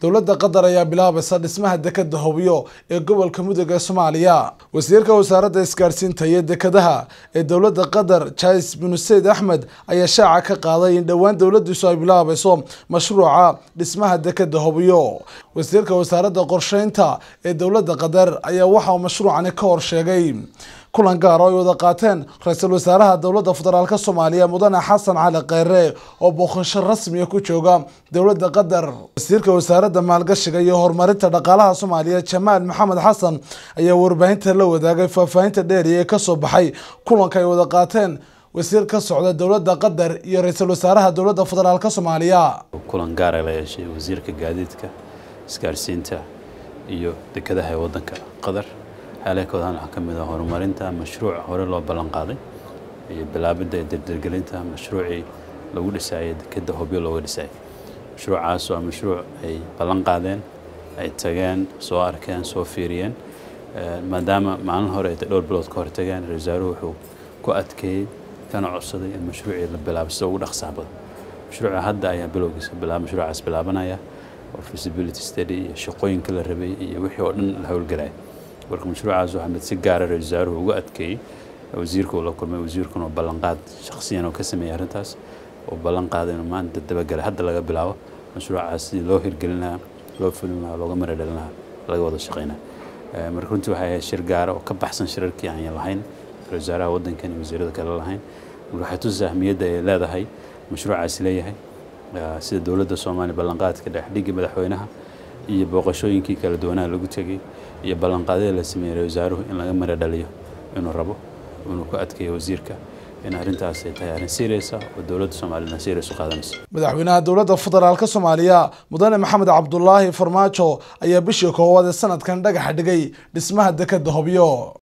dowladda qatar ayaa bilaabaysa dhismaha dekeda hobyo ee gobolka mudug ee soomaaliya wasiirka wasaaradda isgaadhsiinta iyo dekadaha ee dowladda qatar jais binu sayd axmed ayaa shaaca ka qaaday in dhowaan dowladiisu ay bilaabayso mashruuca dhismaha dekeda hobyo wasiirka wasaaradda qorsheynta ee dowladda qatar ayaa waxa uu mashruucani ka hor sheegay kulan gaar oo ay wada qaateen ra-iisul wasaaraha dowladda federaalk soomaaliya mudane xasan cali kheyre oo booqasho rasmiya ku jooga dowladda qatar wasiirka wasaaradda maalgashiga iyo horumarinta dhaqaalaha soomaaliya jamaal maxamed xasan ayaa warbaahinta la wadaagay faahfaahinta dheeriya ee kasoo baxay kulanka ay wada qaateen wasiir ka socda dowladda qatar iyo ra-iisul wasaaraha dowladda federaalk soomaaliya kulan gaara la yeeshay wasiirka gaadiidka isgaarsiinta iyo dekadaha ee wadanka qatar xeelekoodan waxaa ka mid ah horumarinta mashruuc hore loo ballan qaaday iyo bilaabidda iyo dardargelinta mashruucii lagu dhisaayay dekeda hobyo looga dhisayay mashruucaas waa mashruuc ay ballan qaadeen ay tageen soo arkeen soo fiiriyeen maadaama maalin hore ay dhowr bilood ka hor tageen ra wasaaruhu wuxuu ku adkeeyey kana codsaday in mashruucii la bilaabo sida ugu dhaqsaha badan mashruuca hadda ayaa bilowgiisa bilaab mashruucaas bilaabanaya oo feasibility study iyo shaqooyinka la rabay iyo wixii oo dhan la howlgalaya marka mashruucaas waxaa mid si gaara ra wasaaruhu uga adkeeyey wasiirka uu la kulmay wasiirkuna ballanqaad shakhsiyan oo ka sameeyey arrintaas oo ballan qaaday inuu maanta dabagelay hadda laga bilaabo mashruucaas sidii loo hirgelin lahaa loo fulin lahaa looga mara dhalin lahaa laga wada shaqeynaa marka runtii waxay ahayd shir gaara oo ka baxsan shirarkii aan lahayn ra wasaaraha waddankan iyo wasiirada kale lahayn marka waxay tusaa ahmiyadda ay leedahay mashruucaasi leeyahay sida dowladda soomaaliya ballanqaadka dhexdhigga madaxweynaha iyo booqashooyinkii kala duwanaha lagu tegey iyo ballanqaadyada la sameeyey ra wasaaruhu in laga mara dhaliyo inuu rabo inuu ku adkeeyo wasiirka in arrintaas ay tahay arrin seriasa oo dowladda soomaaliyana serias u qaadanayso madaxweynaha dowladda federaalk soomaaliya mudane maxamed cabdulaahi farmaajo ayaa bishii koowaad ee sanadkan dhagaxa dhigay dhismaha dekeda hobyo